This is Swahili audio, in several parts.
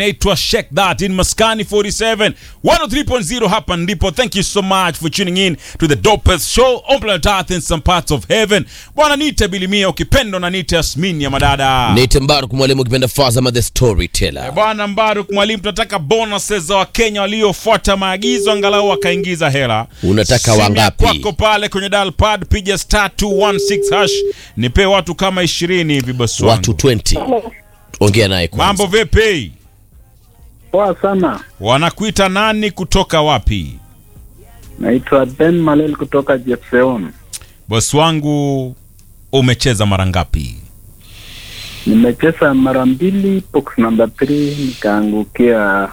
naitwa Sheikh That in Maskani 47 103.0 hapa ndipo. Thank you so much for tuning in to the dopest show on planet Earth in some parts of heaven. Bwana nite Bilimia ukipenda na nite Yasmin ya madada. Nite Mbaruk mwalimu ukipenda Fazama the storyteller. Bwana Mbaruk mwalimu, tunataka bonuses za Wakenya waliofuata maagizo angalau wakaingiza hela. Unataka Simu ya wangapi? Kwako pale kwenye dial pad piga star 216 hash. Nipe watu kama 20 hivi bosi wangu. Watu 20. Ongea naye kwanza. Mambo vipi? Poa sana, Wanakuita nani kutoka wapi? naitwa Ben Malel kutoka Jefseon. Bosi wangu umecheza mara ngapi? Nimecheza mara mbili, box number 3 nikaangukia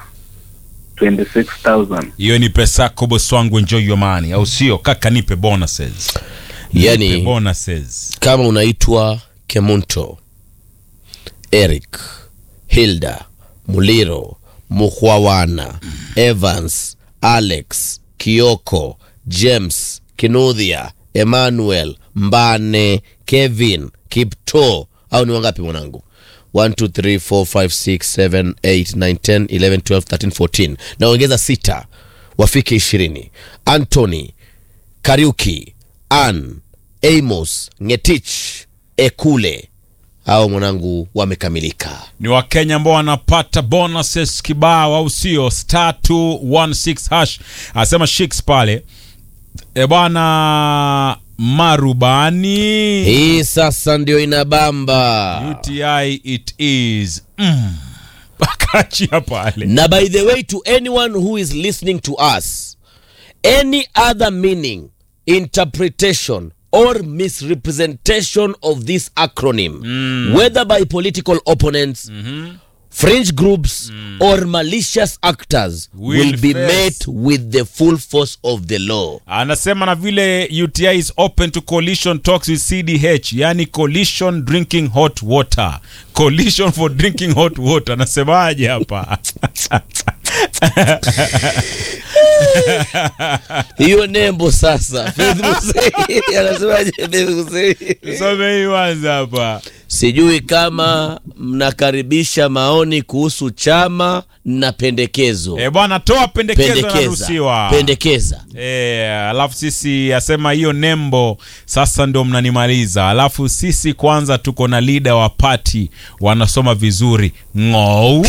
26,000. Hiyo ni pesa yako bosi wangu, enjoy your money, au sio? Kaka nipe bonuses. Nipe Yani bonuses. kama unaitwa Kemunto, Eric, Hilda, Muliro, Mukhwawana, Evans, Alex, Kioko, James, Kinuthia, Emmanuel, Mbane, Kevin, Kipto au ni wangapi mwanangu? 1 2 3 4 5 6 7 8 9 10 11 12 13 14 naongeza sita wafike ishirini Anthony Kariuki, Ann, Amos, Ngetich, Ekule hao mwanangu wamekamilika. Ni Wakenya ambao wanapata bonuses kibao, au sio? Star 216 hash anasema Shiks pale. E bwana marubani Hii sasa ndio inabamba. UTI it is mm. Akachia pale Na by the way to anyone who is listening to us, any other meaning, interpretation or misrepresentation of this acronym, whether by political opponents, fringe groups or malicious actors Will will, be face- met with the full force of the law. anasema na vile UTI is open to coalition talks with CDH, yani coalition drinking hot water, coalition for drinking hot water. Anasemaje hapa? hiyo nembo sasa Faith Musei anasemaje Faith Musei Tusome hii kwanza hapa. sijui kama mnakaribisha maoni kuhusu chama na pendekezo E bwana, toa pendekezo pendekeza naruhusiwa. pendekeza E, alafu sisi asema hiyo nembo sasa ndio mnanimaliza. Alafu sisi kwanza tuko na leader wa party wanasoma vizuri ng'ou.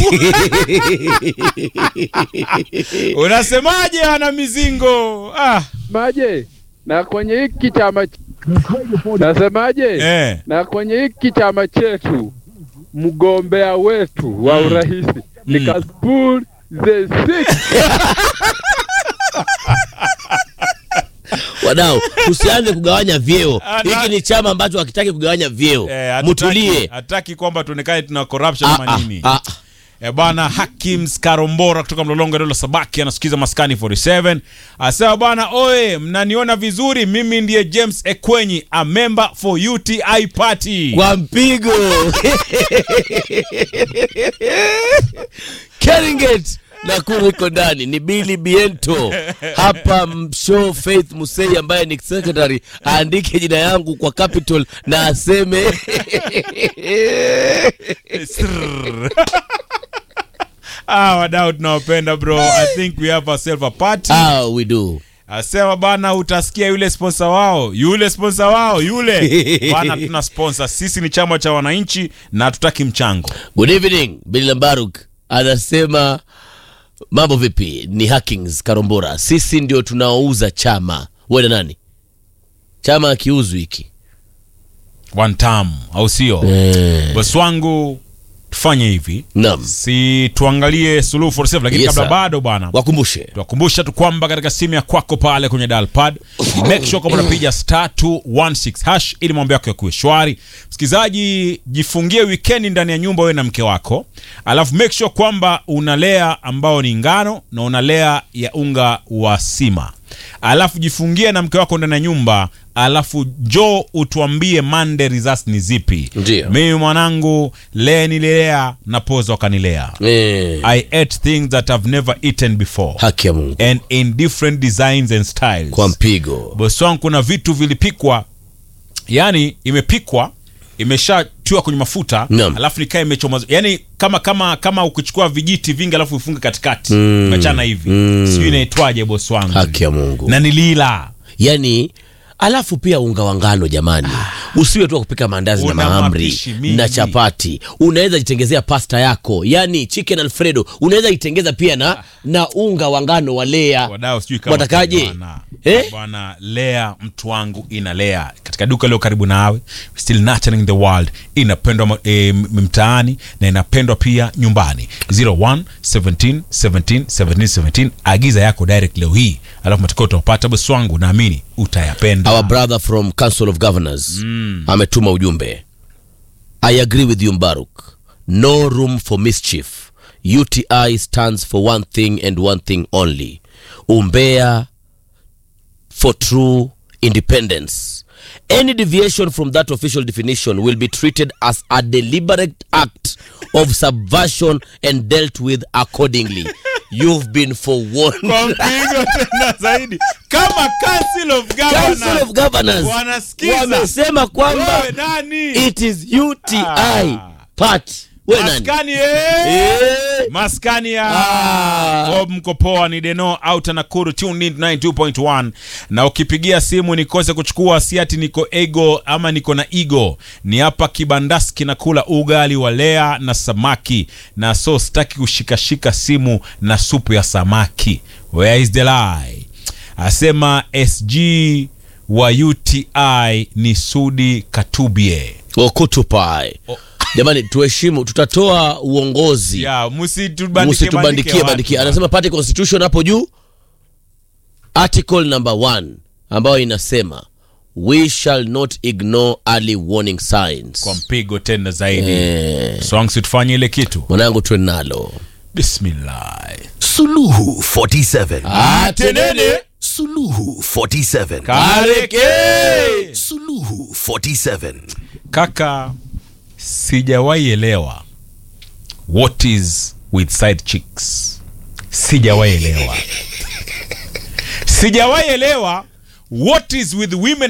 Unasemaje ana mizingo? Ah, Nasemaje? Na kwenye hiki chama ch- nasemaje? eh. Na kwenye hiki chama chetu mgombea wetu wa urais ni Kasipul the six. wadau tusianze kugawanya vyeo Ah, na- hiki ni chama ambacho hakitaki kugawanya vyeo Eh, hatutaki- mutulie hataki kwamba tuonekane tuna corruption Ah, ama ah, nini. ah. E bwana Hakims Karombora kutoka Mlolongo Dola Sabaki anasikiza Maskani 47 asema bwana, oe, mnaniona vizuri, mimi ndiye James Ekwenyi, a member for UTI party. kwa mpigo Keringet Nakuru iko ndani ni Billy Biento hapa mshow Faith Musei ambaye ni secretary aandike jina yangu kwa capital na aseme Srrr. ah, wadau tunawapenda bro. I think we have ourselves a party. ah, we do Asema bana, utasikia yule sponsor wao, yule sponsor wao, yule bana. Tuna sponsor sisi, ni chama cha wananchi na hatutaki mchango. Good evening, Billy Lambaruk anasema mambo vipi? Ni Hackings Karombora, sisi ndio tunaouza chama. Wewe na nani? Chama akiuzwi hiki One time, au sio? eh, Bosi wangu, tufanye hivi naam, si tuangalie suluhu for safe, lakini Yes, kabla sir. bado bwana wakumbushe tuwakumbusha tu kwamba katika simu ya kwako pale kwenye dial pad make sure kwamba unapiga star 216 hash ili mambo yako yakuwe shwari msikilizaji jifungie wikendi ndani ya nyumba wewe na mke wako alafu make sure kwamba unalea ambao ni ngano na unalea ya unga wa sima alafu jifungie na mke wako ndani ya nyumba alafu njoo utuambie Monday results ni zipi Ndio. mimi mwanangu lee nililea na poza wakanilea eh, I ate things that I've never eaten before haki ya Mungu and in different designs and styles. kwa mpigo Bosi wangu kuna vitu vilipikwa, yani imepikwa imeshatiwa kwenye mafuta Naam. alafu nikaa imechoma yani kama kama kama ukichukua vijiti vingi alafu ufunge katikati mm. machana hivi mm. sijui inaitwaje bosi wangu haki ya mungu na nilila yani alafu pia unga wa ngano jamani usiwe tu wa kupika maandazi na Una mahamri mapishi mingi. na chapati unaweza jitengezea pasta yako yani chicken alfredo unaweza jitengeza pia na na unga wa ngano wa lea wadau sijui kama watakaje bwana. eh? bwana lea mtu wangu ina lea katika duka leo karibu nawe still nurturing the world inapendwa ma- eh, m- mtaani na inapendwa pia nyumbani 01 17 17 17 17 agiza yako direct leo hii alafu matokeo utapata bosi wangu naamini utayapenda our brother from council of governors ametuma ujumbe i agree with you mbaruk no room for mischief uti stands for one thing and one thing only umbea for true independence any deviation from that official definition will be treated as a deliberate act of subversion and dealt with accordingly you've been forewarned kwa mpigo tena zaidi kama council of Council of Governors Wanasikiza. wamesema kwamba Wewe nani? it is UTI Ah. part. We nani? maskani eh? Eh. maskani ya Ah. Bob mkopoa ni deno auta nakuru tune in 92.1 na ukipigia simu nikose kuchukua siati niko ego ama niko na igo ni hapa kibandaski nakula ugali wa lea na samaki na so sitaki kushikashika simu na supu ya samaki where is the lie asema sg wa uti ni sudi katubie Okutupai. Jamani, tuheshimu, tutatoa uongozi, ya msitubandikie msitubandikie bandikie. Anasema party constitution hapo juu, article number one ambayo inasema we shall not ignore early warning signs. kwa mpigo tena zaidi Eh, songs tufanye ile kitu mwanangu tuwe nalo bismillah Suluhu 47. atenene Suluhu 47. kareke Suluhu 47. kaka sijawahi elewa what is with side chicks sijawahi elewa sijawahi elewa what is with women